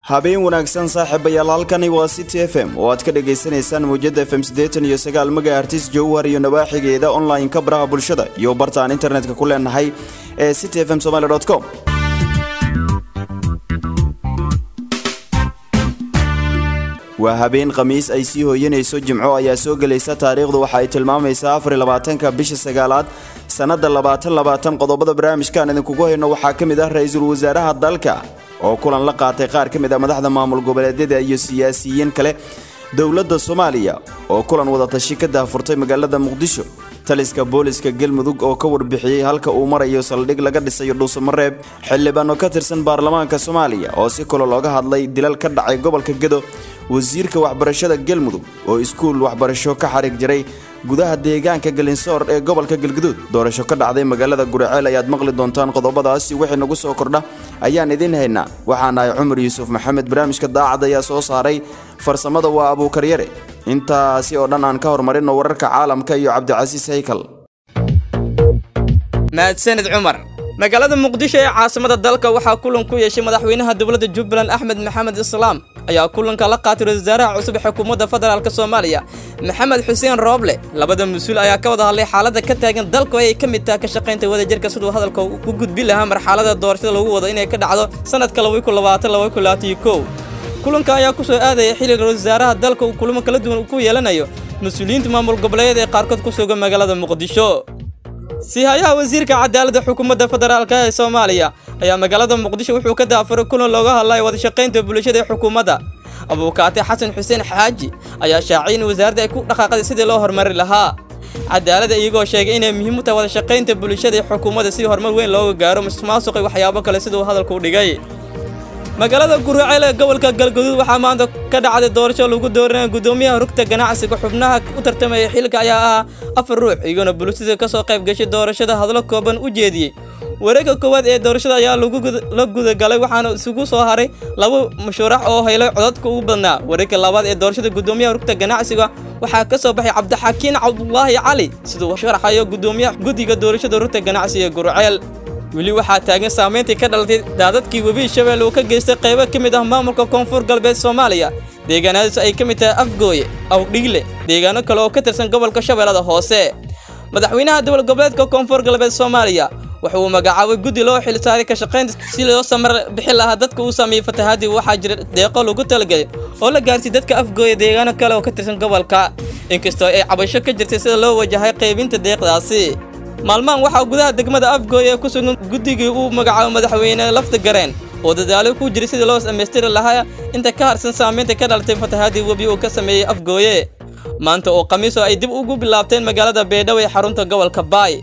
habeen wanaagsan saaxiibayaal halkani waa city f m oo aad ka dhagaysanaysaan mawjada f m siddeetan iyo sagaal megahertis jowhar iyo nawaaxigeeda online-ka baraha bulshada iyo barta aan internetka ku leenahay ee city f m somaly com waa habeen khamiis ay sii hooyanayso jimco ayaa soo gelaysa taariikhdu waxa ay tilmaamaysaa afariy labaatanka bisha sagaalaad sannada labaatan labaatan qodobada barnaamijkaan idinkugu hayno waxaa ka mid ah ra-iisul wasaaraha dalka oo kulan la qaatay qaar ka mid ah madaxda maamul goboleedyada iyo siyaasiyiin kale dowladda soomaaliya oo kulan wadatashi ka daahfurtay magaalada muqdisho taliska booliska galmudug oo ka warbixiyey halka uu marayo saldhig laga dhisayo dhuusamareeb xildhibaano ka tirsan baarlamaanka soomaaliya oo si kalo looga hadlay dilal ka dhacay gobolka gedo wasiirka waxbarashada galmudug oo iskuul waxbarasho ka xariig jiray gudaha deegaanka galinsoor ee gobolka galguduud doorasho ka dhacday magaalada guriceel ayaad maqli doontaan qodobadaasi wixii nagu soo kordha ayaan idiin haynaa waxaan ahay cumar yuusuf maxamed barnaamijka daacad ayaa soo saaray farsamada waa abuukaryare intaasi oo dhan aan ka horumarino wararka caalamka iyo cabdicasiis haykal mahadsanid cumar magaalada muqdisho ee caasimada dalka waxaa kulan ku yeeshay madaxweynaha dowladda jubbaland axmed maxamed islaam ayaa kulanka la qaatay ra-isul wasaaraha cusub xukuumadda federaalk soomaaliya maxamed xuseen rooble labada mas-uul ayaa ka wada hadlay xaaladda ka taagan dalka oo ay ka mid taha ka shaqaynta wadajirka siduu hadalka u gudbi lahaa marxalada doorashada lagu wado inay ka dhacdo sanadka kulanka ayaa ku soo aadaya xilliga ra-isul wasaaraha dalka uu kulamo kala duwan ku yeelanayo mas-uuliyiinta maamul goboleedyada ee qaarkood ku sugan magaalada muqdisho siihayaha wasiirka cadaaladda xukuumadda federaalk ee soomaaliya ayaa magaalada muqdisho wuxuu ka daafuray kulan looga hadlayo wadashaqaynta bulshada ee xukuumadda abuukaate xasan xuseen xaaji ayaa shaaciyay in wasaaradda ay ku dhaqaaqday sidii loo horumari lahaa cadaaladda iyagoo sheegay inay muhiim u tahay wadashaqaynta bulshada ee xukuumadda si horumar weyn looga gaaro musuqmaasuq iyo waxyaabo kale siduu hadalku u dhigay magaalada guraceel ee gobolka galguduud waxaa maanta ka dhacday doorasho lagu dooranaya guddoomiyaha rugta ganacsiga xubnaha u tartamaya xilka ayaa ahaa afar ruux iyagoona bulshada ka soo qayb gashay doorashada hadlo kooban u jeediyey wareegga koowaad ee doorashada ayaa la gudagalay waxaana isugu soo haray laba musharax oo helay codadka ugu badnaa wareegga labaad ee doorashada guddoomiyaha rugta ganacsiga waxaa ka soo baxay cabdixakiin cabdulaahi cali siduu sharaxayo guddoomiyaha guddiga doorashada rugta ganacsiga gurceel weli waxaa taagan saamayntii ka dhalatay daadadkii webi shabeelle uu ka geystay qaybo ka mid ah maamulka koonfur galbeed soomaaliya deegaanadaas ay ka mid tahay afgooye awdhigle deegaano kale oo ka tirsan gobolka shabeellada hoose madaxweynaha dowlad goboleedka koonfur galbeed soomaaliya waxa uu magacaabay guddi loo xilsaaray ka shaqaynta si loo samar bixi lahaa dadka uu sameeyey fatahaadii waxaa jira deeqo lagu talagelay oo la gaarsiy dadka afgooya deegaano kale oo ka tirsan gobolka inkastoo ay cabasho ka jirtay sida loo wajahay qaybinta deeqdaasi maalmahan waxaa gudaha degmada afgooy ee ku sugan guddigii uu magacaabo madaxweyne lafta gareen oo dadaalo ku jiray sidii loo dhammaystiri lahaa inta ka harsan saamaynta ka dhalatay fatahaadii webi uu ka sameeyey afgooye maanta oo khamiis oo ay dib ugu bilaabteen magaalada beedhaw ee xarunta gobolka baay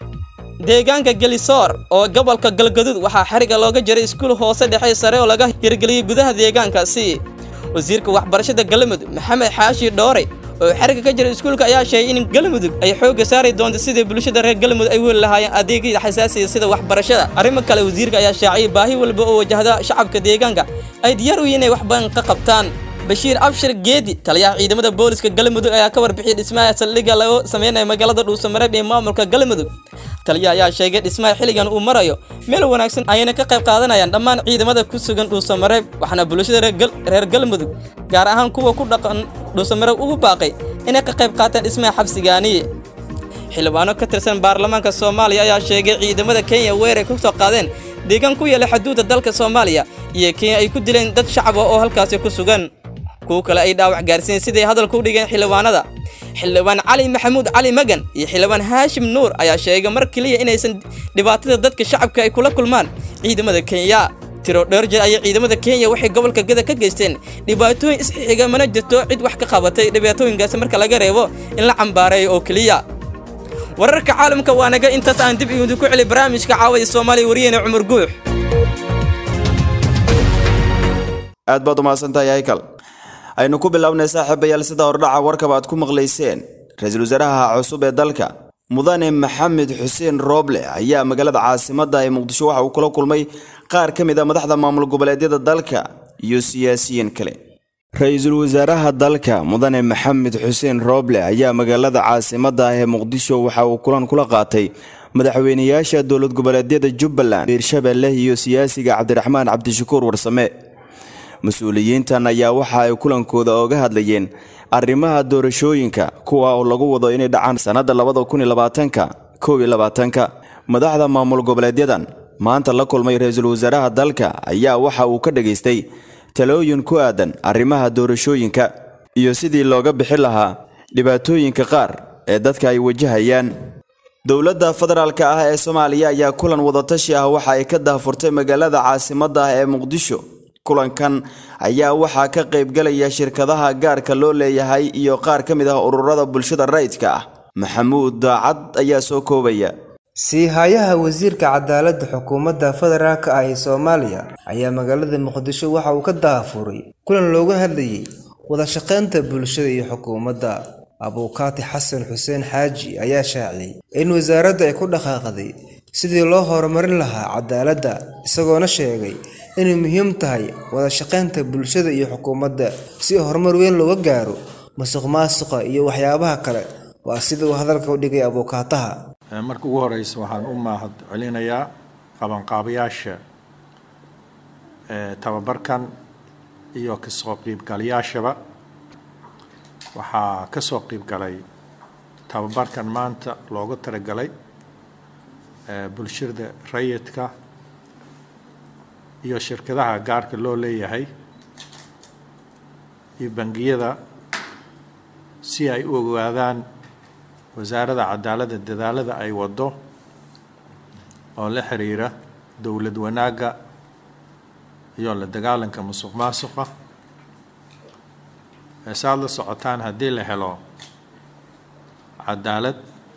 deegaanka gelisoor oo gobolka galgaduud waxaa xariga looga jiray iskuul hoose dhexe sare oo laga hirgeliyey gudaha deegaankaasi wasiirka waxbarashada galmudug maxamed xaashi dhoore oo xariga ka jira iskuulka ayaa sheegay in galmudug ay xoogga saari doonto sidii bulshada reer galmudug ay weli lahaayeen adeegyada xasaasiga sida waxbarashada arrimo kale wasiirka ayaa shaaciyay baahi walba oo wajahda shacabka deegaanka ay diyaar u yihiin inay wax badan ka qabtaan bashiir abshir geedi taliyaha ciidamada booliska galmudug ayaa ka warbixiyay dhismaha saldhigga lagu sameynayo magaalada dhuusamareeb ee maamulka galmudug taliyaha ayaa sheegay dhismaha xilligan uu marayo meel wanaagsan ayayna ka qayb qaadanayaan dhammaan ciidamada ku sugan dhuusamareeb waxaana bulshada reer galmudug gaar ahaan kuwa ku dhaqan dhuusamareeb ugu baaqay inay ka qayb qaataan dhismaha xabsigaani xildhibaano ka tirsan baarlamaanka soomaaliya ayaa sheegay ciidamada kenya weeray ku soo qaadeen deegaan ku yaala xuduudda dalka soomaaliya iyo kenya ay ku dileen dad shacab ah oo halkaasi ku sugan kuwo kale ay dhaawac gaarsiiyeen siday hadalka u dhigeen xildhibaanada xildhibaan cali maxamuud cali magan iyo xildhibaan haashim nuur ayaa sheegay mar keliya inaysan dhibaatada dadka shacabka ay kula kulmaan ciidamada kenya tiro dheer jeer ayay ciidamada kenya waxay gobolka gada ka geysteen dhibaatooyin isxixiga mana jirto cid wax ka qabatay dhibaatooyinkaasi marka laga reebo in la cambaareeyo oo keliya wararka caalamka waa naga intaas aan dib idinku celi barnaamijka caawada soomaaliya wariyeyne cumar guux aad baad umahadsantahay haykal aynu ku bilownay saaxiibayaal sida hordhaca warkaba aad ku maqlayseen ra-iisul wasaaraha cusub ee dalka mudane maxamed xuseen rooble ayaa magaalada caasimadda ee muqdisho waxa uu kula kulmay qaar ka mid a madaxda maamul goboleedyada dalka iyo siyaasiyiin kale ra-iisul wasaaraha dalka mudane maxamed xuseen rooble ayaa magaalada caasimadda ah ee muqdisho waxa uu kulan kula qaatay madaxweynayaasha dowlad goboleedyada jubbaland hiirshabeelle iyo siyaasiga cabdiraxmaan cabdishakuur warsame mas-uuliyiintan ayaa waxa ay kulankooda oga hadlayeen arrimaha doorashooyinka kuwa oo lagu wado inay dhacaan sannadda labada kun iyo labaatanka kow iyo labaatanka madaxda maamul goboleedyadan maanta la kulmay ra-iisul wasaaraha dalka ayaa waxa uu ka dhageystay talooyin ku aadan arrimaha doorashooyinka iyo sidii looga bixi lahaa dhibaatooyinka qaar ee dadka ay wajahayaan dowladda federaalka ah ee soomaaliya ayaa kulan wadatashi ah waxa ay ka daahfurtay magaalada caasimadda ah ee muqdisho kulankan ayaa waxaa ka qaybgalaya shirkadaha gaarka loo leeyahay iyo qaar ka mid ah ururada bulshada rayidka ah maxamuud daacad ayaa soo koobaya sii-haayaha wasiirka cadaaladda xukuumadda federaalk ah ee soomaaliya ayaa magaalada muqdisho waxa uu ka daafuray kulan looga hadlayay wadashaqaynta bulshada iyo xukuumadda abuukaati xasan xuseen xaaji ayaa shaaciyey in wasaaradda ay ku dhaqaaqday sidii loo horumarin lahaa cadaaladda isagoona sheegay inay muhiim tahay wadashaqaynta bulshada iyo xukuumadda si horumar weyn looga gaaro musuq maasuqa iyo waxyaabaha kale waa sida uu hadalka u dhigay abuukaataha marka ugu horeysa waxaan u mahad celinayaa qabanqaabayaasha tababarkan iyo kasoo qiibgalayaashaba waxaa kasoo qiibgalay tababarkan maanta loogu talagalay bulshada rayidka iyo shirkadaha gaarka loo leeyahay iyo bangiyada si ay u ogaadaan wasaaradda cadaaladda dadaalada ay waddo oo la xiriira dowlad wanaagga iyo la dagaalanka musuq maasuqa saaad la socotaan haddii la helo cadaalad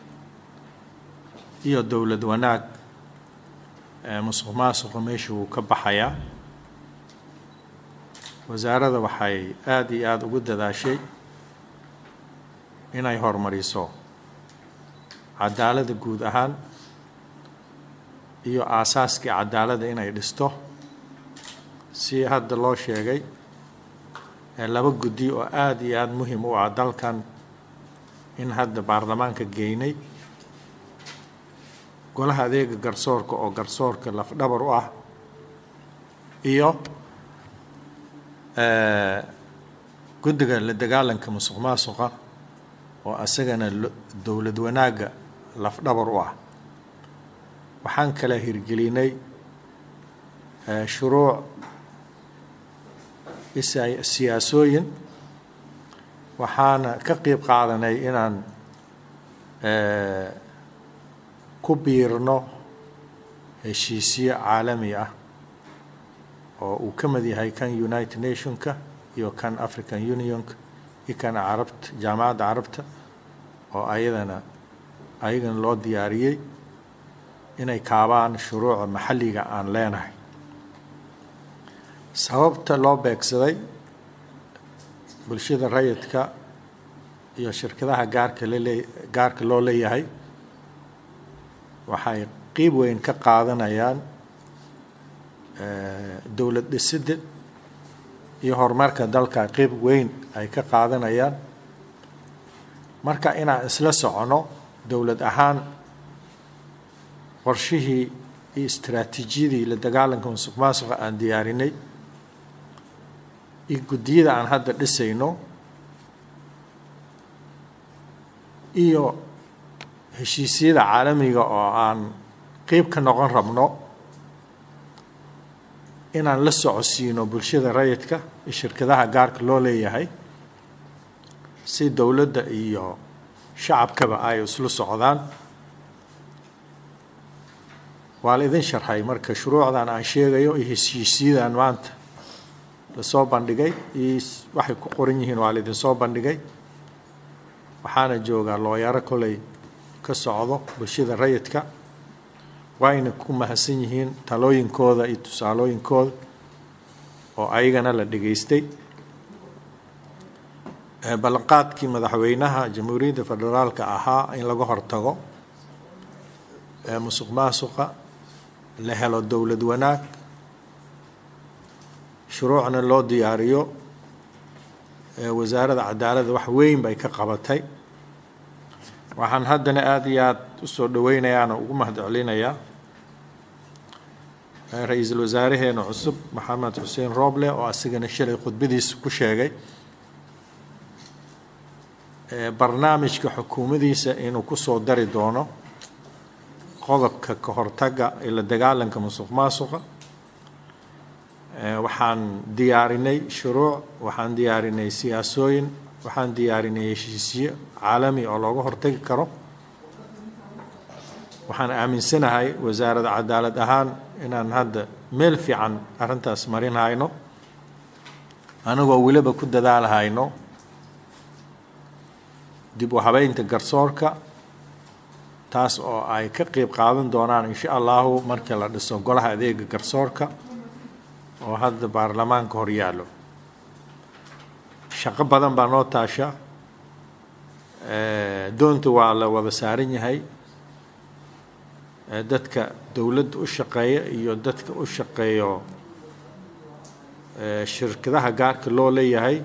iyo dowlad wanaag musuq maasuqa meesha wuu ka baxayaa wasaaradda waxay aada iyo aada ugu dadaashay inay horumariso cadaaladda guud ahaan iyo aasaaskii cadaaladda inay dhisto si hadda loo sheegay laba guddi oo aada iyo aada muhim u ah dalkan in hadda baarlamaanka geynay golaha adeega garsoorka oo garsoorka lafdhabar u ah iyo guddiga la dagaalanka musuq maasuqa oo isagana dowlad wanaagga lafdhabar u ah waxaan kala hirgelinay shuruuc siyaasooyin waxaana ka qeyb qaadanay inaan ku biirno heshiisyo caalami ah oo uu ka mid yahay kan united nationka iyo kan african unionka iyo kan carabta jaamacadda carabta oo ayadana ayagana loo diyaariyey inay kaabaan shuruuca maxalliga aan leenahay sababta loo beegsaday bulshada rayidka iyo shirkadaha gaarka lalee gaarka loo leeyahay waxay qiib weyn ka qaadanayaan dowlad dhisidda iyo horumarka dalka qiib weyn ay ka qaadanayaan marka inaan isla socono dowlad ahaan qorshihii iyo istaraatiijiyadii la dagaalanka musuq maasuqa aan diyaarinay iyo guddiyada aan hadda dhisayno iyo heshiisyada caalamiga oo aan qeyb ka noqon rabno inaan la socodsiino bulshada rayidka iyo shirkadaha gaarka loo leeyahay si dowladda iyo shacabkaba ay isla socdaan waa la idin sharxay marka shuruucdan aan sheegayo iyo heshiisyadan maanta lasoo bandhigay iyo waxay ku qoran yihiin waa la idinsoo bandhigay waxaana joogaa looyaro koley ka socdo bulshada rayidka waayna ku mahadsan yihiin talooyinkooda iyo tusaalooyinkooda oo ayagana la dhegaystay ballanqaadkii madaxweynaha jamhuuriyadda federaalka ahaa in laga hortago musuq maasuqa la helo dowlad wanaag shuruucna loo diyaariyo wasaaradda cadaaladda wax weyn bay ka qabatay waxaan haddana aada iyo aada usoo dhaweynayaana ugu mahad celinayaa ra-iisul wasaareheena cusub maxamed xuseen rooble oo asigana shalay khudbadiisa ku sheegay barnaamijka xukuumadiisa inuu kusoo dari doono qodobka ka hortagga ee la dagaalanka musuq maasuqa waxaan diyaarinay shuruuc waxaan diyaarinay siyaasooyin waxaan diyaarinay heshiisyo caalami oo looga hortagi karo waxaan aaminsanahay wasaaradda cadaalad ahaan inaan hadda meel fiican arrintaas marin hayno anagoo weliba ku dadaalhayno dib u habeynta garsoorka taas oo ay ka qeyb qaadan doonaan insha allahu markii la dhiso golaha adeega garsoorka oo hadda baarlamaanka hor yaallo shaqo badan baa noo taasha doonta waa la wada saaran yahay dadka dowladda u shaqeeya iyo dadka u shaqeeyo shirkadaha gaarka loo leeyahay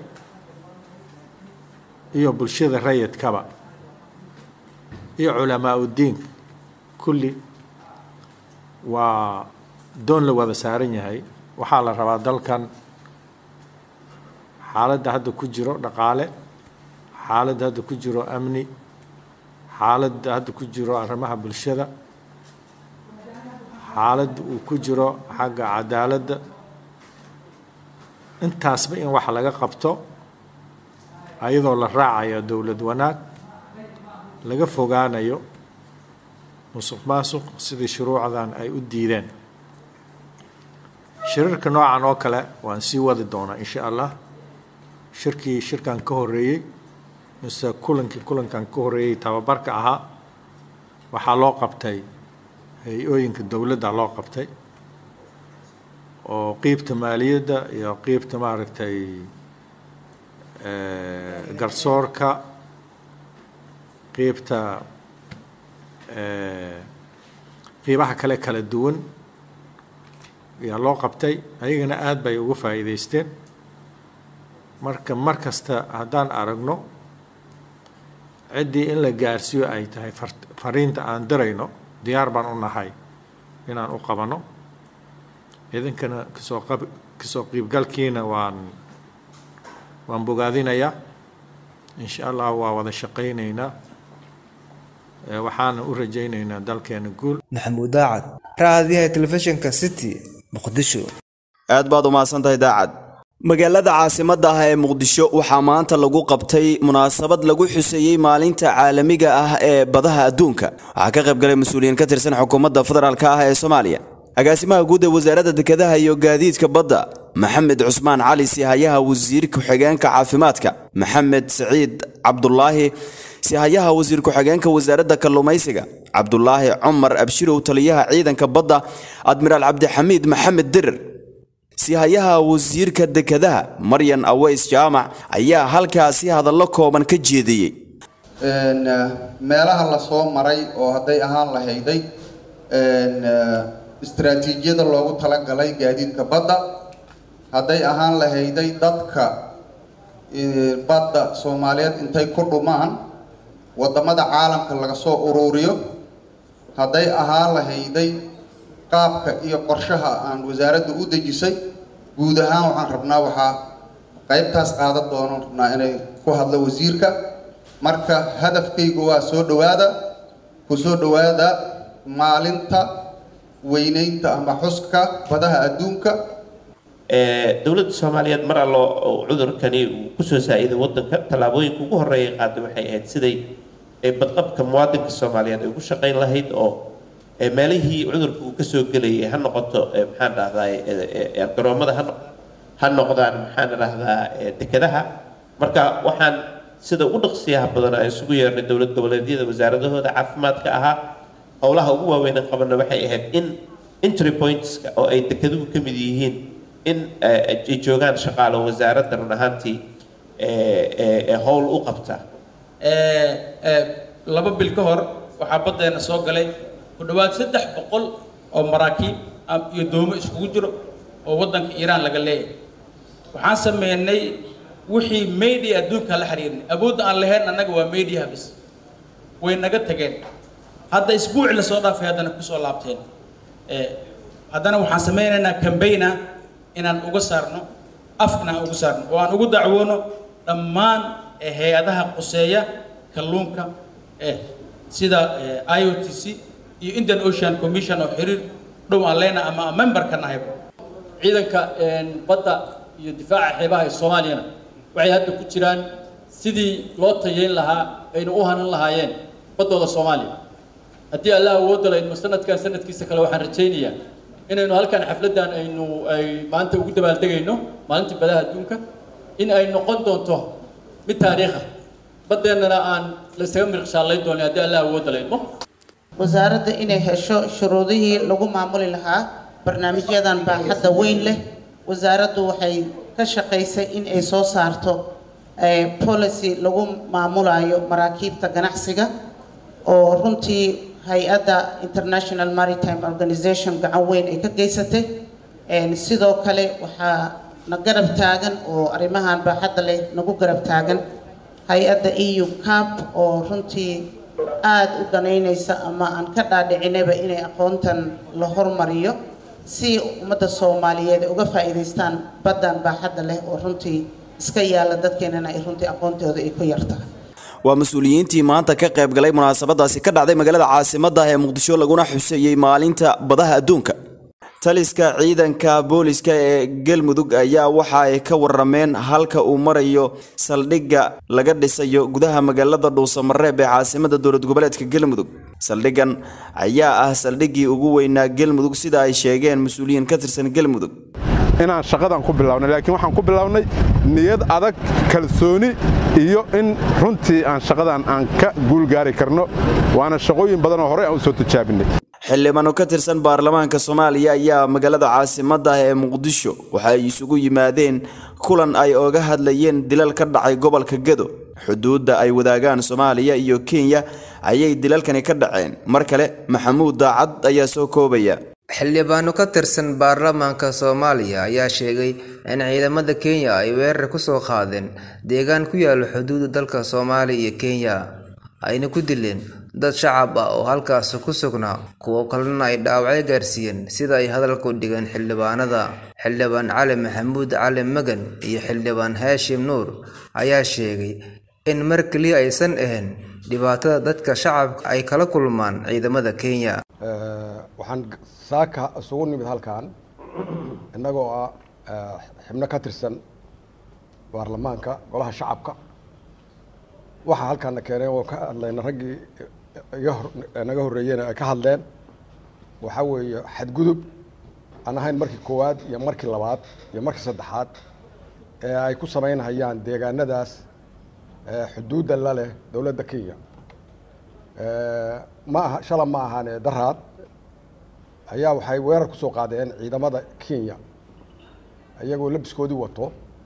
iyo bulshada rayidkaba iyo culamaa uddiinka kulli waa doon la wada saaran yahay waxaa la rabaa dalkan xaaladda hadda ku jiro dhaqaale xaaladda hadda ku jiro amni xaaladda hadda ku jiro arrimaha bulshada xaaladda uu ku jiro xagga cadaaladda intaasba in wax laga qabto ayadoo la raacayo dowlad wanaag laga fogaanayo musuq maasuq sidii shuruucdan ay u diideen shirarka noocan oo kale waan sii wadi doonaa insha allah shirkii shirkan ka horeeyey mise kulankii kulankan ka horeeyey tababarka ahaa waxaa loo qabtay hay-ooyinka dowladda loo qabtay oo qiibta maaliyadda iyo qiibta maaragtay garsoorka qiibta qiibaha kale kala duwan ayaa loo qabtay ayagana aada bay uga faa'iidaysteen marka mar kasta haddaan aragno ciddii in la gaarsiiyo ay tahay fariinta aan dirayno diyaar baan u nahay inaan u qabanno idinkana kasoo qab kasoo qiibgalkiina waan waan bogaadinayaa insha allah waa wada shaqaynaynaa waxaana u rajaynaynaa dalkeena guul maxamuud daacad raadiyaha telefishinka city muqdisho aad baad u mahadsantahay daacad magaalada caasimadda ah ee muqdisho waxaa maanta lagu qabtay munaasabad lagu xuseeyey maalinta caalamiga ah ee badaha adduunka waxaa ka qayb galay mas-uuliyiin ka tirsan xukuumadda federaalk ah ee soomaaliya agaasimaha guud ee wasaaradda dekedaha iyo gaadiidka badda maxamed cusmaan cali sihayaha wasiir ku-xigeenka caafimaadka maxamed siciid cabdulaahi sihayaha wasiir ku-xigeenka wasaaradda kalluumaysiga cabdulaahi cumar abshirow taliyaha ciidanka badda admiraal cabdixamiid maxamed dirir sihayaha wasiirka dekedaha maryan aweys jaamac ayaa halkaasi hadallo kooban ka jeediyey meelaha lasoo maray oo hadday ahaan lahayday istaraatiijiyada loogu talagalay gaadiidka badda hadday ahaan lahayday dadka badda soomaaliyeed intay ku dhumaan waddamada caalamka laga soo uruuriyo hadday ahaan lahayday qaabka iyo qorshaha aan wasaaradda u dejisay guud ahaan waxaan rabnaa waxaa qaybtaas qaadan doono rabnaa inay ku hadlo wasiirka marka hadafkaygu waa soo dhawaada ku soo dhawaada maalinta weyneynta ama xuska badaha adduunka dowladda soomaaliyeed mar allo cudurkani uu kusoo saa-iday wadanka tallaabooyinka ugu horreeya qaaday waxay ahayd siday badqabka muwaadinka soomaaliyeed ay ugu shaqayn lahayd oo meelihii cudurka uu kasoo gelayay ha noqoto maxaan dhahdaa garoomada ha ha noqdaan maxaan dhahdaa dekedaha marka waxaan sida ugu dhaqsiyaha badan aan isugu yeernay dowlad goboleedyada wasaaradahooda caafimaadka ahaa howlaha ugu waaweynan qabana waxay ahayd in entry pointska oo ay dekeduhu ka mid yihiin in ay joogaan shaqaalo wasaaradda run ahaantii howl u qabta laba bil ka hor waxaa baddeena soo galay ku dhowaad saddex boqol oo maraakiib iyo doomo iskugu jiro oo waddanka iiraan laga leeyahay waxaan sameynay wixii media adduunka la xiriirnay awoodda aan lahayn annaga waa mediaha bis way naga tageen hadda isbuuci lasoo dhaafay haddana kusoo laabteen haddana waxaan sameynaynaa cambaign ah inaan uga saarno af inaan uga saarno oo aan ugu dacwoono dhammaan hay-adaha quseeya kalluunka eh sida i o t c iyo indian ocean commission oo xiriir dhow aan leenahay ama aan member ka nahayba ciidanka badda iyo difaaca xeebaha ee soomaaliyana waxay hadda ku jiraan sidii loo tayeyn lahaa ayna u hanan lahaayeen baddooda soomaaliya haddii allah awoodda laydmo sanadkan sanadkiisa kale waxaan rajaynayaa inaynu halkan xafladdan aynu ay maanta ugu dabaaldegayno maalintii badaha adduunka in ay noqon doonto mid taariikha baddeennana aan la isaga mirqshaalayn doonin haddii allah awoodda laydmo wasaaradda inay hesho shuruudihii lagu maamuli lahaa barnaamijyadan baaxadda weyn leh wasaaraddu waxay ka shaqaysay in ay soo saarto policy lagu maamulayo maraakiibta ganacsiga oo runtii hay-adda international maritime organization gacan weyn ay ka geysatay sidoo kale waxaa na garab taagan oo arrimahan baaxadda leh nagu garab taagan hay-adda eu cap oo runtii aada u danaynaysa ama aan ka dhaadhicinaba inay aqoontan la hormariyo si ummadda soomaaliyeed ay uga faa'iidaystaan baddan baaxadda leh oo runtii iska yaalla dadkeenana ay runtii aqoontooda ay ku yartahay waa mas-uuliyiintii maanta ka qayb galay munaasabadaasi ka dhacday magaalada caasimadda ah ee muqdisho laguna xuseeyey maalinta badaha adduunka taliska ciidanka booliska ee galmudug ayaa waxa ay ka warameen halka uu marayo saldhigga laga dhisayo gudaha magaalada dhuusamareeb ee caasimada dowlad goboleedka galmudug saldhiggan ayaa ah saldhiggii ugu weynaa galmudug sida ay sheegeen mas-uuliyiin ka tirsan galmudug inaan shaqadan ku bilownay laakiin waxaan ku bilownay niyad adag kalsooni iyo in runtii aan shaqadan aan ka guulgaari karno waana shaqooyin badan oo horey aan u soo tijaabinay xildhibaano ka tirsan baarlamaanka soomaaliya ayaa magaalada caasimadda ah ee muqdisho waxa ay isugu yimaadeen kulan ay oga hadlayeen dilal ka dhacay gobolka gedo xuduudda ay wadaagaan soomaaliya iyo kenya ayay dilalkani ka dhaceen mar kale maxamuud daacad ayaa soo koobaya xildhibaano ka tirsan baarlamaanka soomaaliya ayaa sheegay in ciidamada kenya ay weerar ku soo qaadeen deegaan ku yaala xuduudda dalka soomaaliya iyo kenya ayna ku dileen dad shacab ah oo halkaasi ku sugnaa kuwo kalena ay dhaawacyo gaarsiiyeen sida ay hadalka u dhigeen xildhibaanada xildhibaan cali maxamuud cali magan iyo xildhibaan haashim nuur ayaa sheegay in mar keliya aysan ahayn dhibaatada dadka shacabka ay kala kulmaan ciidamada kenya waxaan saaka isugu nimid halkan innagoo ah xibno ka tirsan baarlamaanka golaha shacabka waxaa halkaana keenay oo ka hadlayna raggii iga hor naga horreeyena ay ka hadleen waxaa weeye xadgudub aan ahayn markii koowaad iyo markii labaad iyo markii saddexaad ee ay ku samaynhayaan deegaanadaas xuduudda la leh dowladda kenya ma aha shala ma ahaane daraad ayaa waxay weerar ku soo qaadeen ciidamada kenya iyagoo labiskoodii wato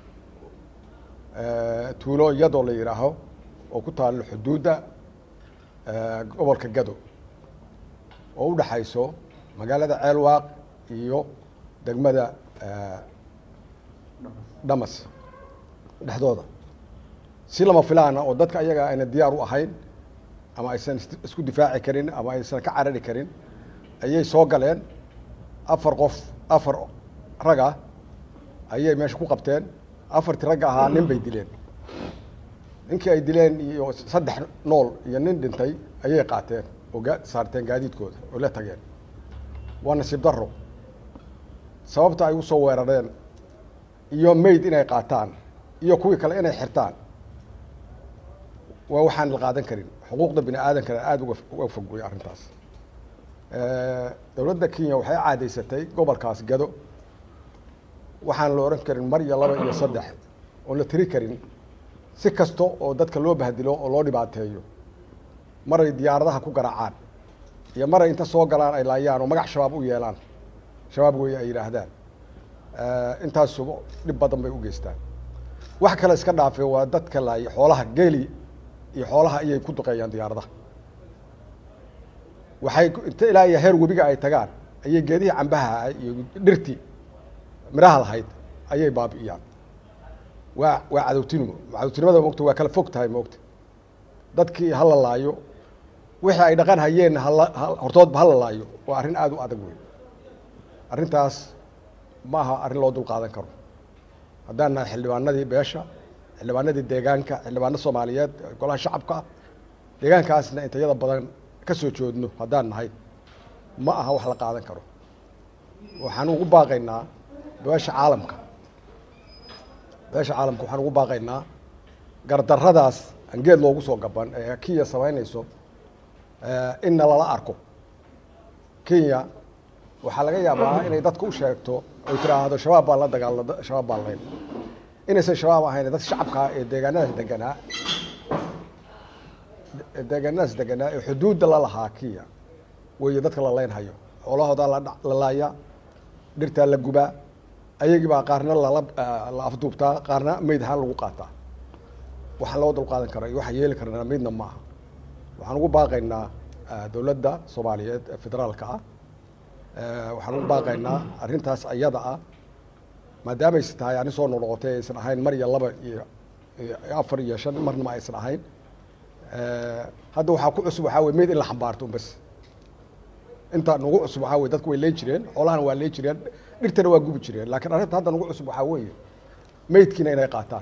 tuulo iyadoo la yidhaaho oo ku taalo xuduudda gobolka gado oo u dhaxayso magaalada ceelwaaq iyo degmada dhamas dhexdooda si lama filaana oo dadka ayaga ayna diyaar u ahayn ama aysan isku difaaci karin ama aysan ka carari karin ayay soo galeen afar qof afar raga ayay meesha ku qabteen afartii ragga ahaa nin bay dileen ninkii ay dileen iyo saddex nool iyo nin dhintay ayay qaateen oo gaa saarteen gaadiidkooda oo la tageen waa nasiib darro sababta ay usoo weerareen iyo mayd inay qaataan iyo kuwii kale inay xirtaan waa waxaan la qaadan karin xuquuqda bini aadankana aada uga uga fog wey arrintaas dowladda kenya waxay caadaysatay gobolkaas gado waxaan la ohan karin mar iyo laba iyo saddex oon la tiri karin si kasta oo dadka loo bahdilo oo loo dhibaateeyo maray diyaaradaha ku garaacaan iyo maray inta soo galaan ay laayaan oo magac shabaab u yeelaan shabaab weeye ay yidhaahdaan intaasuba dhib badan bay u geystaan wax kale iska dhaafe waa dadka laaya xoolaha geeli iyo xoolaha ayay ku duqeeyaan diyaaradaha waxay inta ilaa iyo heer webiga ay tagaan ayay geedihii cambaha iyo dhirtii midhaha lahayd ayay baabi'iyaan waa waa cadowtinimo cadowtinimada moogta waa kala fog tahay moogta dadkii ha la laayo wixii ay dhaqan hayeen hala hortoodba ha la laayo waa arrin aada u adag wey arrintaas ma aha arrin loo dul qaadan karo haddaan nahay xildhibaanadii beesha xildhibaanadii deegaanka xildhibaano soomaaliyeed golaha shacabka ah deegaankaasna intayada badan ka soo joodno haddaan nahay ma aha wax la qaadan karo waxaan ugu baaqaynaa beesha caalamka beesha caalamka waxaan ugu baaqaynaa gardarradaas aan geed loogu soo gaban ee kenya samaynayso inna lala arko kenya waxaa laga yaabaa inay dadka u sheegto oy tiraahdo shabaab baan la dagaalna shabaab baan layn inaysan shabaab ahayn dad shacabkaa ee deegaanadaas deganaa deegaanadaas deganaa ee xuduudda la lahaa kenya weeye dadka la leynhayo xoolahoodaa la laaya dhirtaa la gubaa ayagii baa qaarna lala la afduubtaa qaarna meyd ahaan lagu qaataa waxaan loo dulqaadan kara iyo waxaan yeeli karnaa midna ma aha waxaan ugu baaqaynaa dowladda soomaaliyeed ee federaalka ah waxaan ugu baaqaynaa arrintaas ayada ah maadaamay tahay arrin soo noqnoqotay aysan ahayn mar iyo laba iyo afar iyo shan marnama aysan ahayn hadda waxaa ku cusub waxaa wey meyd in la xambaarto un bas inta nagu cusub waxaa wey dadku way leen jireen xoolahana waa leen jireen dhirtana waa gubi jireen laakiin arrinta hadda nagu cusub waxaa weeye meydkiina inay qaataan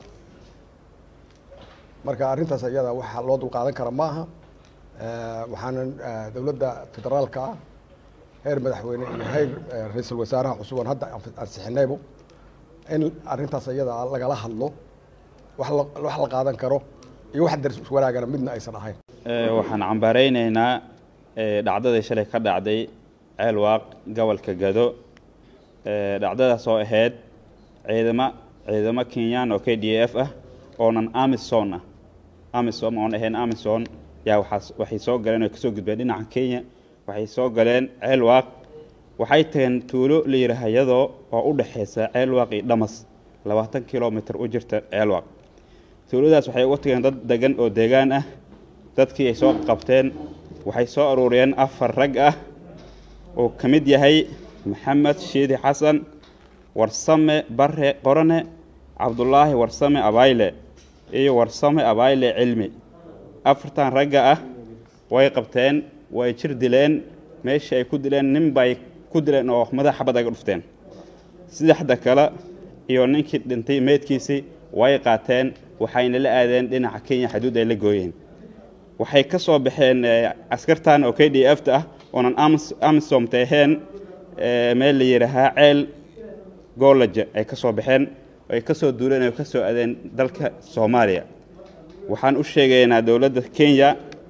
marka arrintaas iyada waxa loo dulqaadan kara ma aha waxaanan dowladda federaalka ah heer madaxweyne iyo heer ra-iisul wasaaraha cusub oon hadda ansixinaybo in arrintaas iyada lagala hadlo wax la wax la qaadan karo iyo wax daris wanaagana midna aysan ahayn waxaan cambaaraynaynaa dhacdadii shalay ka dhacday ceelwaaq gobolka gado dhacdadaas oo ahayd ciidamo ciidamo kenyaan oo k d f ah oonan amison ah amisom oon ahayn amison yaa waxaas waxay soo galeen oo kasoo gudbeen dhinaca kenya waxay soo galeen ceelwaaq waxay tageen tuulo la yidhaaha iyadoo oo u dhexaysa ceelwaaq iyo dhamas labaatan kilomitr u jirta ceelwaaq tuuladaas waxay uga tageen dad degan oo deegaan ah dadkii ay soo qabteen waxay soo aruuriyeen afar rag ah oo ka mid yahay maxamed shiidi xasan warsame bare qorane cabdulaahi warsame abayle iyo warsame abayle cilmi afartan ragga ah way qabteen way jir dileen meeshii ay ku dileen nin bay ku dileen oo madax xabad aga dhufteen saddexda kale iyo ninkii dhintay meydkiisii way qaateen waxayna la aadeen dhinaca kenya xuduud ay la gooyeen waxay ka soo baxeen askartan oo k d f ta ah oonan amisomta ahayn meel la yidhaahaa ceel goolaja ay ka soo baxeen ay ka soo duuleen oo ka soo adeen dalka soomaaliya waxaan u sheegaynaa dowladda kenya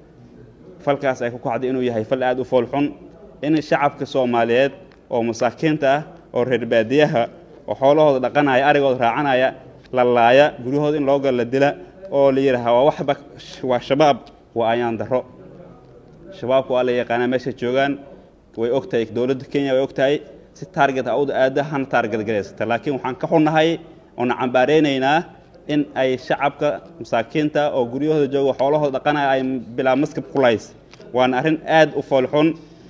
falkaas ay ku kacday inuu yahay fal aada u foolxun in shacabka soomaaliyeed oo masaakiinta ah oo reer baadiyaha oo xoolahooda dhaqanaya arigooda raacanaya la laaya guryahooda in loo gal la dila oo la yidhaaha waa waxba waa shabaab waa ayaan darro shabaabka waa la yaqaanaa meesha joogaan way ogtahay dowladda kenya way ogtahay si taarget awda aada hana taarget galaysata laakiin waxaan ka xunnahay oona cambaareynaynaa in ay shacabka masaakiinta oo guryahooda jooga xoolahooda dhaqanaya ay bilaa maskab ku lahays waana arrin aad u foolxun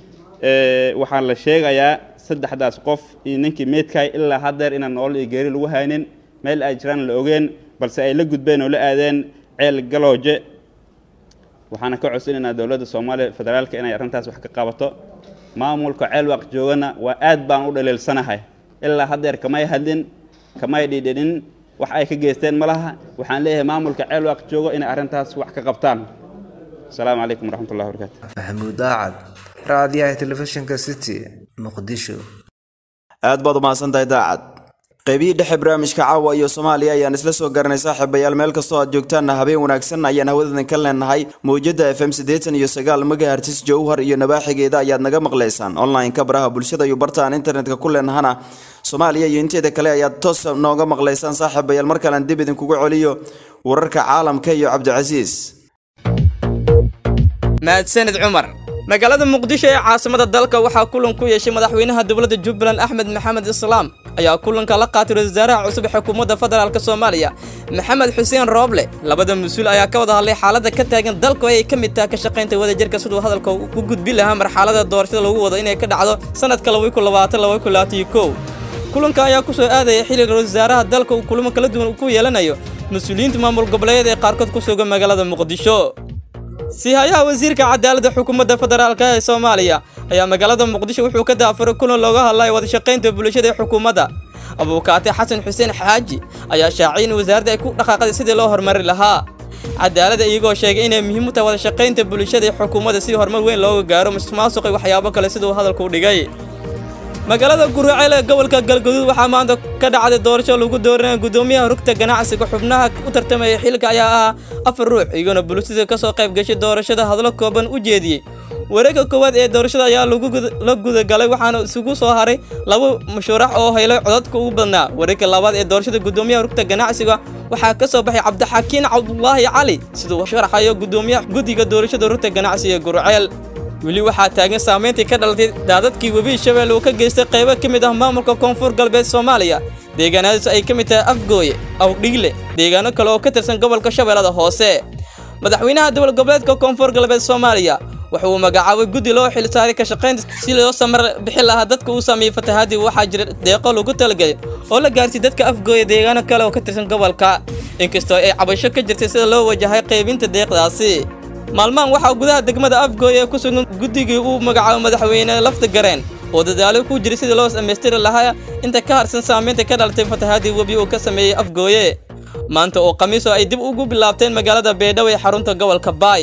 waxaan la sheegayaa saddexdaas qof iyo ninkii meydkahay ilaa haddeer inaan nolol iyo geeri lagu haynin meel ay jiraan la ogeen balse ay la gudbeen oo la aadeen ceel galooje waxaana ka codsanaynaa dowladda soomaaliya federaalka inay arrintaas wax ka qabato maamulka ceelwaaq joogana waa aad baan u dhaliilsanahay ilaa haddeer kamay hadlin kamay dhidhinin wax ay ka geysteen ma laha waxaan leeyahay maamulka ceelwaaq joogo inay arrintaas wax ka qabtaan asalaamu calaykum waraxmatullahi wabarakaatu maxamuud daacad raadiyaha telefishinka city muqdisho aad baad umahadsantahay daacad qaybihii dhexe barnaamijka caawa iyo soomaaliya ayaan isla soo garanay saaxiibayaal meel kastoo aad joogtaanna habeen wanaagsan ayaan hawadoodan ka leenahay mawjada f m siddeetan iyo sagaal megahertis jowhar iyo nabaaxigeeda ayaad naga maqlaysaan online-ka baraha bulshada iyo barta aan internetka ku leenahana soomaaliya iyo inteeda kale ayaad toos nooga maqlaysaan saaxiibayaal mar kalean dib idinkugu celiyo wararka caalamka iyo cabdicasiis mahadsanid cumar magaalada muqdisho ee caasimada dalka waxaa kulan ku yeeshay madaxweynaha dowladda jubbaland axmed maxamed islaam ayaa kulanka la qaatay ra-isul wasaaraha cusub ee xukuumadda federaalk soomaaliya maxamed xuseen rooble labada mas-uul ayaa ka wada hadlay xaaladda ka taagan dalka oo ay ka mid taha ka shaqaynta wadajirka siduu hadalka u gudbi lahaa marxalada doorashada lagu wado inay ka dhacdo sanadka kulanka ayaa ku soo aadaya xilliga ra-isul wasaaraha dalka uu kulamo kala duwan ku yeelanayo mas-uuliyiinta maamul goboleedyada ee qaarkood ku sugan magaalada muqdisho siihayaha wasiirka cadaaladda xukuumadda federaalk ee soomaaliya ayaa magaalada muqdisho wuxuu ka daafuray kulan looga hadlaya wadashaqaynta bulshada ee xukuumadda abuukaate xasan xuseen xaaji ayaa shaaciyay in wasaaradda ay ku dhaqaaqday sidii loo horumari lahaa cadaaladda iyagoo sheegay inay muhiim u tahay wadashaqaynta bulshada ee xukuumadda si horumar weyn looga gaaro musuqmaasuq iyo waxyaabo kale siduu hadalku u dhigay magaalada guraceel ee gobolka galgaduud waxaa maanta ka dhacday doorasho lagu dooranaya guddoomiyaha rugta ganacsiga xubnaha u tartamaya xilka ayaa ahaa afar ruux iyagona bulshada ka soo qayb gashay doorashada hadlo kooban u jeediyey wareegga koowaad ee doorashada ayaa la gudagalay waxaana isugu soo haray laba musharax oo helay codadka ugu badnaa wareegga labaad ee doorashada guddoomiyaha rugta ganacsiga waxaa ka soo baxay cabdixakiin cabdulaahi cali siduu sharaxayo guddoomiyaha guddiga doorashada rugta ganacsiga gurceel weli waxaa taagan saamayntii ka dhalatay daadadkii webi shabeelle uu ka geystay qaybo ka mid ah maamulka koonfur galbeed soomaaliya deegaanadaas ay ka mid tahay afgooye awdhigle deegaano kale oo ka tirsan gobolka shabeellada hoose madaxweynaha dowlad goboleedka koonfur galbeed soomaaliya waxa uu magacaabay guddi loo xilsaaray ka shaqaynta si loo samar bixi lahaa dadka uu sameeyey fatahaadii waxaa jira deeqo lagu talagelay oo la gaarsiy dadka afgooya deegaano kale oo ka tirsan gobolka inkastoo ay cabasho ka jirtay sida loo wajahay qaybinta deeqdaasi maalmahan waxaa gudaha degmada afgooy ee ku sugan guddigii uu magacaabo madaxweyne lafta gareen oo dadaalo ku jiray sidii loo dhammaystiri lahaa inta ka harsan saamaynta ka dhalatay fatahaadii webi uu ka sameeyey afgooye maanta oo khamiis oo ay dib ugu bilaabteen magaalada beedhaw ee xarunta gobolka baay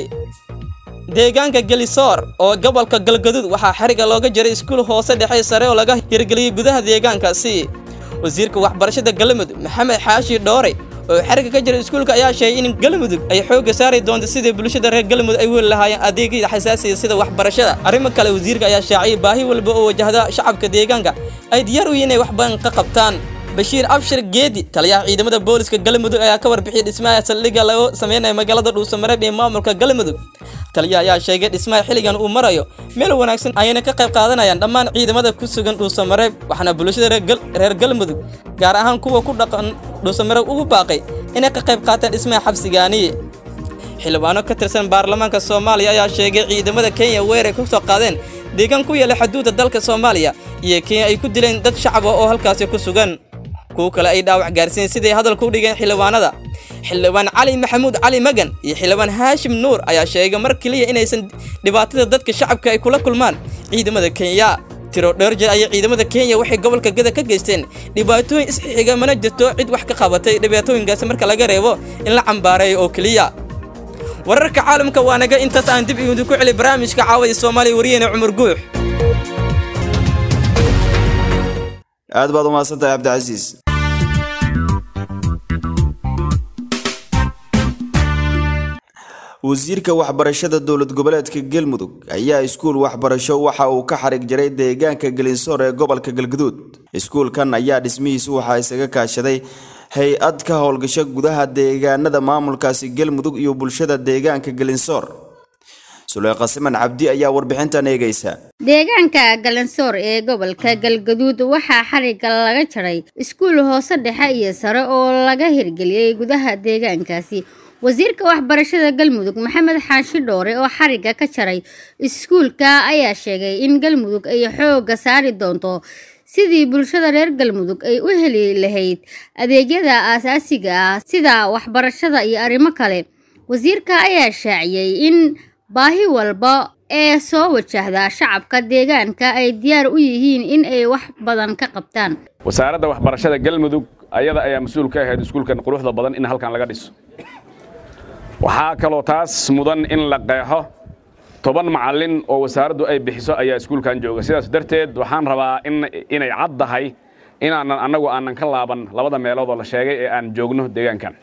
deegaanka gelisoor oo gobolka galgaduud waxaa xariga looga jiray iskuul hoose dhexe sare oo laga hirgeliyey gudaha deegaankaasi wasiirka waxbarashada galmudug maxamed xaashi dhoore oo xariga ka jira iskuulka ayaa sheegay in galmudug ay xoogga saari doonto sidii bulshada reer galmudug ay weli lahaayeen adeegyada xasaasiga sida waxbarashada arrimo kale wasiirka ayaa shaaciyay baahi walba oo wajahda shacabka deegaanka ay diyaar u yihiin inay wax badan ka qabtaan bashiir abshir geedi taliyaha ciidamada booliska galmudug ayaa ka warbixiyay dhismaha saldhigga lagu sameynaya magaalada dhuusamareeb ee maamulka galmudug taliyaha ayaa sheegay dhismaha xilligan uu marayo meel wanaagsan ayayna ka qayb qaadanayaan dhammaan ciidamada ku sugan dhuusamareeb waxaana bulshada reer galmudug gaar ahaan kuwa ku dhaqan dhuusamareeb ugu baaqay inay ka qayb qaataan dhismaha xabsigaani xildhibaano ka tirsan baarlamaanka soomaaliya ayaa sheegay ciidamada kenya weeray ku soo qaadeen deegaan ku yaala xuduudda dalka soomaaliya iyo kenya ay ku dileen dad shacab ah oo halkaasi ku sugan kuwo kale ay dhaawac gaarsiin siday hadalka u dhigeen xildhibaanada xildhibaan cali maxamuud cali magan iyo xildhibaan haashim nuur ayaa sheegay mar keliya inaysan dhibaatada dadka shacabka ay kula kulmaan ciidamada kenya tiro dheer jeer ayay ciidamada kenya waxay gobolka gada ka geysteen dhibaatooyin isxixiga mana jirto cid wax ka qabatay dhibaatooyinkaasi marka laga reebo in la cambaareeyo oo keliya wararka caalamka waa naga intaas aan dib idinku celi barnaamijka caawada soomaaliya wariyeyna cumar guux aad baad u mahadsantahay cabdicasiis wasiirka waxbarashada dowlad goboleedka galmudug ayaa iskuul waxbarasho waxa uu ka xarig jaray deegaanka gelinsoor ee gobolka galguduud iskuulkan ayaa dhismihiisu waxaa isaga kaashaday hay-ad ka howlgasho gudaha deegaanada maamulkaasi galmudug iyo bulshada deegaanka gelinsoor suleyqa siman cabdi ayaa warbixintan eegaysa deegaanka galansoor ee gobolka galgaduud waxaa xariga laga jaray iskuul hoose dhexe iyo sare oo laga hirgeliyey gudaha deegaankaasi wasiirka waxbarashada galmudug maxamed xaashi dhoore oo xariga ka jaray iskuulka ayaa sheegay in galmudug ay xoogga saari doonto sidii bulshada reer galmudug ay u heli lahayd adeegyada aasaasiga ah sida waxbarashada iyo arrimo kale wasiirka ayaa shaaciyey in baahi walba ee soo wajahda shacabka deegaanka ay diyaar u yihiin in ay wax badan ka qabtaan wasaaradda waxbarashada galmudug ayada ayaa mas-uul ka ahayd iskuulkan quruxda badan in halkan laga dhiso waxaa kaloo taas mudan in la qeexo toban macallin oo wasaaraddu ay bixiso ayaa iskuulkan jooga sidaas darteed waxaan rabaa inay cad tahay inaanan annagu aanan ka laaban labada meelood oo la sheegay ee aan joogno deegaankan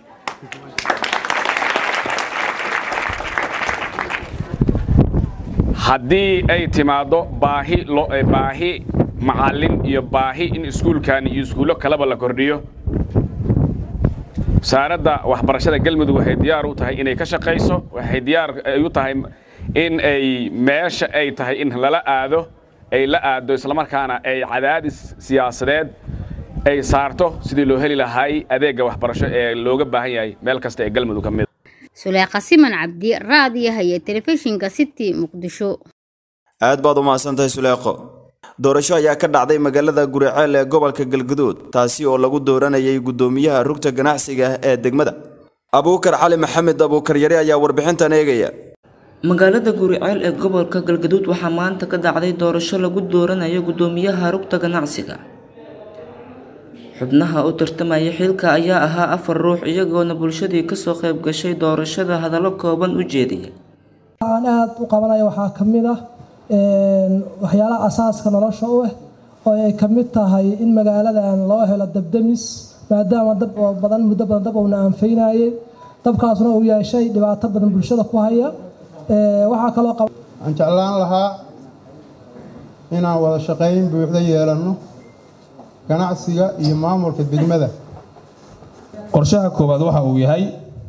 haddii ay timaaddo baahi baahi macallin iyo baahi in iskuulkan iyo iskuullo kaleba la kordhiyo wasaaradda waxbarashada galmudug waxay diyaar u tahay inay ka shaqayso waxay diyaar u tahay in ay meesha ay tahay in lala aado ay la aado islamarkaana ay cadaadis siyaasadeed ay saarto sidii loo heli lahaay adeegga waxbarasho ee looga baahan yahay meel kasta ee galmudug ka mid suleeqa siman cabdi raadiyaha iyo telefishinka city muqdisho aad baad u mahadsantahay suleeqo doorasho ayaa ka dhacday magaalada guriceel ee gobolka galguduud taasi oo lagu dooranayay guddoomiyaha rugta ganacsiga ee degmada abuukar cali maxamed abuukar yare ayaa warbixintan eegaya magaalada guriceel ee gobolka galgaduud waxaa maanta ka dhacday doorasho lagu dooranayo guddoomiyaha rugta ganacsiga xubnaha u tartamaya xilka ayaa ahaa afar ruux iyagoona bulshadii kasoo qayb gashay doorashada hadallo kooban u jeediyay aan aada u qabanaya waxaa ka mid ah waxyaalaha asaaska nolosha u ah oo ay ka mid tahay in magaaladan loo helo dabdamis maadaama dab badan muddo badan dab uuna anfaynayay dabkaasna uu yeeshay dhibaato badan bulshada ku haya waxaa kaloo waxaan jeclaan lahaa inaan wada shaqayn buuxda yeelanno ganacsiga iyo maamulka degmada qorshaha koowaad waxa uu yahay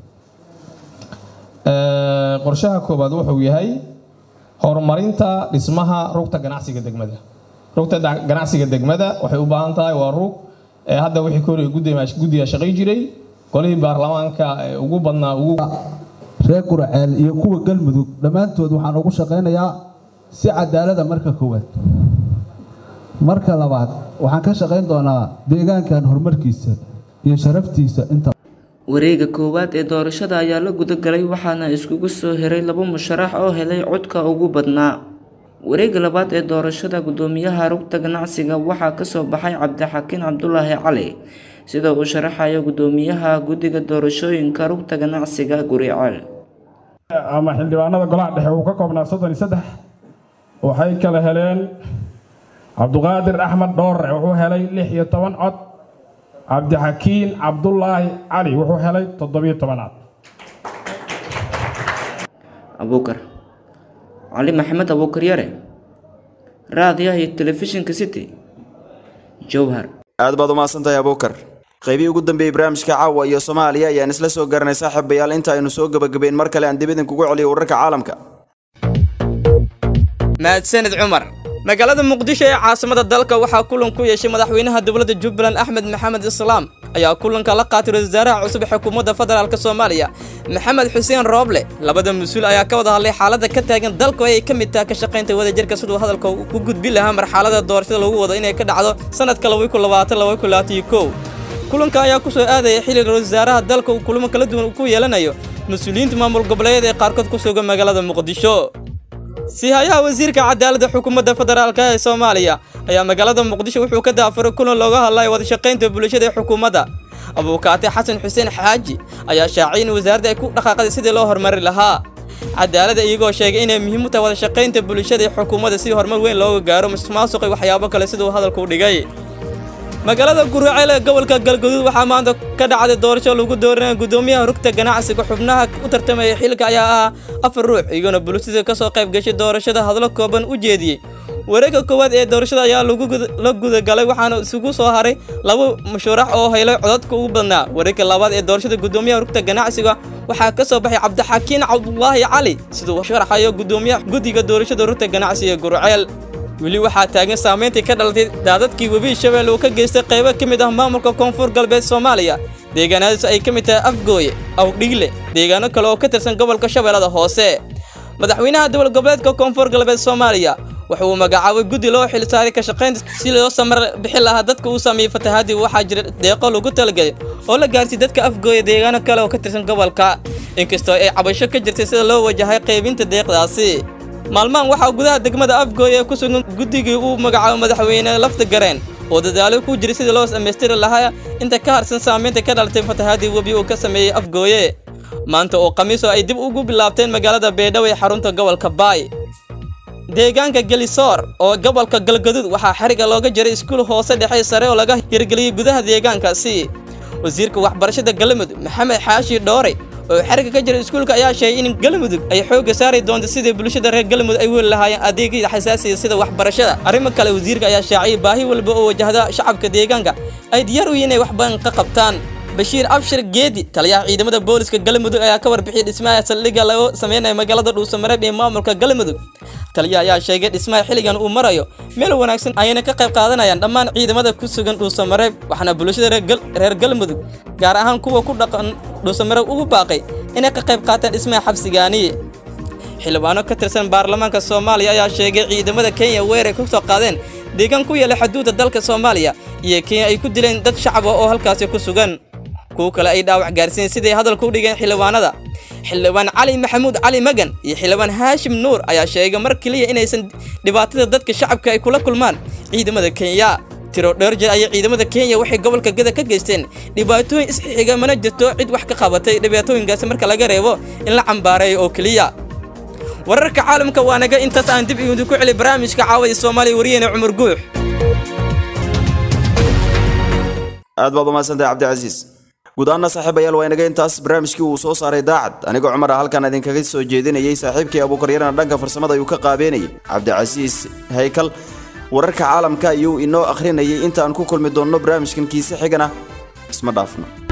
qorshaha koowaad wuxuu yahay horumarinta dhismaha rugta ganacsiga degmada rugta ganacsiga degmada waxay u baahan tahay waa rug hadda wixii ka horey guddiga shaqay jiray golihii baarlamaanka ugu badnaa ugu reer guraceel iyo kuwa galmudug dhammaantood waxaan ugu shaqaynayaa si cadaalada marka koowaad marka labaad waxaan ka shaqayn doonaa deegaankan horumarkiisa iyo sharaftiisa inta wareega koowaad ee doorashada ayaa la gudagalay waxaana iskugu soo heray laba musharax oo helay codka ugu badnaa wareega labaad ee doorashada guddoomiyaha rugta ganacsiga waxaa kasoo baxay cabdixakiin cabdulaahi cali sida uu sharaxayo guddoomiyaha guddiga doorashooyinka rugta ganacsiga guriceel ama xildhibaanada golaha dhexe uu ka koobnaa soddon iyo saddex waxay kala heleen cabduqaadir axmed dhoorre wuxuu helay lix iyo toban cod cabdixakiin cabdulaahi cali wuxuu helay toddobiyo tobanaad abuukar cali maxamed abuukar yare raadiyaha iyo telefishinka city jowhar aad baad umahadsantahay abuukar qaybihii ugu dambeeyey barnaamijka caawa iyo soomaaliya ayaan isla soo garanay saaxiibayaal inta aynu soo gebagabeyn mar kale aan dib idinkugu celiyo wararka caalamka mahadsanid cumar magaalada muqdisho ee caasimada dalka waxaa kulan ku yeeshay madaxweynaha dowladda jubbaland axmed maxamed islaam ayaa kulanka la qaatay ra-isul wasaaraha cusub ee xukuumadda federaalk soomaaliya maxamed xuseen rooble labada mas-uul ayaa ka wada hadlay xaaladda ka taagan dalka oo ay ka mid tahay ka shaqaynta wadajirka siduu hadalka ku gudbin lahaa marxalada doorashada lagu wado inay ka dhacdo sanadka kulanka ayaa ku soo aadaya xilli ra-isul wasaaraha dalka uu kulamo kala duwan ku yeelanayo mas-uuliyiinta maamul goboleedyada ee qaarkood ku sugan magaalada muqdisho siihayaha wasiirka cadaaladda xukuumadda federaalk ee soomaaliya ayaa magaalada muqdisho wuxuu ka daafuray kulan looga hadlayo wadashaqaynta bulshada ee xukuumadda abuukaate xasan xuseen xaaji ayaa shaacay in wasaaradda ay ku dhaqaaqday sidii loo horumari lahaa cadaaladda iyagoo sheegay inay muhiim u tahay wadashaqaynta bulshada ee xukuumadda si horumar weyn looga gaaro musuqmaasuq iyo waxyaabo kale siduu hadalku u dhigay magaalada guraceel ee gobolka galgaduud waxaa maanta ka dhacday doorasho lagu dooranaya guddoomiyaha rugta ganacsiga xubnaha u tartamaya xilka ayaa ahaa afar ruux iyagoona bulshada ka soo qayb gashay doorashada hadlo kooban u jeediyey wareegga koowaad ee doorashada ayaa la gudagalay waxaana isugu soo haray laba musharax oo helay codadka ugu badnaa wareegga labaad ee doorashada guddoomiyaha rugta ganacsiga waxaa ka soo baxay cabdixakiin cabdulaahi cali siduu sharaxayo guddoomiyaha guddiga doorashada rugta ganacsiga gurceel weli waxaa taagan saamayntii ka dhalatay daadadkii webi shabeelle uu ka geystay qaybo ka mid ah maamulka koonfur galbeed soomaaliya deegaanadaas ay ka mid tahay afgooye awdhigle deegaano kale oo ka tirsan gobolka shabeellada hoose madaxweynaha dowlad goboleedka koonfur galbeed soomaaliya waxa uu magacaabay guddi loo xilsaaray ka shaqaynta si loo samar bixi lahaa dadka uu sameeyey fatahaadii waxaa jira deeqo lagu talagelay oo la gaarsiiyey dadka afgooya deegaano kale oo ka tirsan gobolka inkastoo ay cabasho ka jirtay sida loo wajahay qaybinta deeqdaasi maalmahan waxaa gudaha degmada afgooy ee ku sugan guddigii uu magacaabo madaxweyne lafta gareen oo dadaalo ku jiray sidii loo dhammaystiri lahaa inta ka harsan saamaynta ka dhalatay fatahaadii webi uu ka sameeyey afgooye maanta oo khamiisoo ay dib ugu bilaabteen magaalada beedhaw ee xarunta gobolka baay deegaanka gelisoor oo gobolka galgaduud waxaa xariga looga jiray iskuul hoose dhexe sare oo laga hirgeliyey gudaha deegaankaasi wasiirka waxbarashada galmudug maxamed xaashi dhoore oo xariga ka jira iskuulka ayaa sheegay in galmudug ay xoogga saari doonto sidii bulshada reer galmudug ay weli lahaayeen adeegyada xasaasiga sida waxbarashada arrimo kale wasiirka ayaa shaaciyay baahi walba oo wajahda shacabka deegaanka ay diyaar u yihiin inay wax badan ka qabtaan bashiir abshir geedi taliyaha ciidamada booliska galmudug ayaa ka warbixiyay dhismaha saldhigga lagu sameynayo magaalada dhuusamareeb ee maamulka galmudug taliyaha ayaa sheegay dhismaha xilligan uu marayo meel wanaagsan ayayna ka qayb qaadanayaan dhammaan ciidamada ku sugan dhuusamareeb waxaana bulshada reer galmudug gaar ahaan kuwa ku dhaqan dhuusamareeb ugu baaqay inay ka qayb qaataan dhismaha xabsigaani xildhibaano ka tirsan baarlamaanka soomaaliya ayaa sheegay ciidamada kenya weeray ku soo qaadeen deegaan ku yaala xuduudda dalka soomaaliya iyo kenya ay ku dileen dad shacab ah oo halkaasi ku sugan kuwo kale ay dhaawac gaarsiin siday hadalka u dhigeen xildhibaanada xildhibaan cali maxamuud cali magan iyo xildhibaan haashim nuur ayaa sheegay mar keliya inaysan dhibaatada dadka shacabka ay kula kulmaan ciidamada kenya tiro dheer jeer ayay ciidamada kenya waxay gobolka gada ka geysteen dhibaatooyin isxixiga mana jirto cid wax ka qabatay dhibaatooyinkaasi marka laga reebo in la cambaareeyo oo keliya wararka caalamka waa naga intaas aan dib idinku celi barnaamijka caawaya soomaaliya wariyeyne cumar guux aad baad umahadsantahay cabdicasiis guud ahaana saaxiibayaal waa inaga intaas barnaamijkii uu soo saaray daacad anigoo cumar ah halkan idinkaga soo jeedinayay saaxiibkii abuukaryarana dhanka farsamada ayuu ka qaabeenayay cabdicasiis haykal wararka caalamka ayuu inoo akhrinayay inta aan ku kulmi doonno barnaamijkan kiise xigana isma dhaafno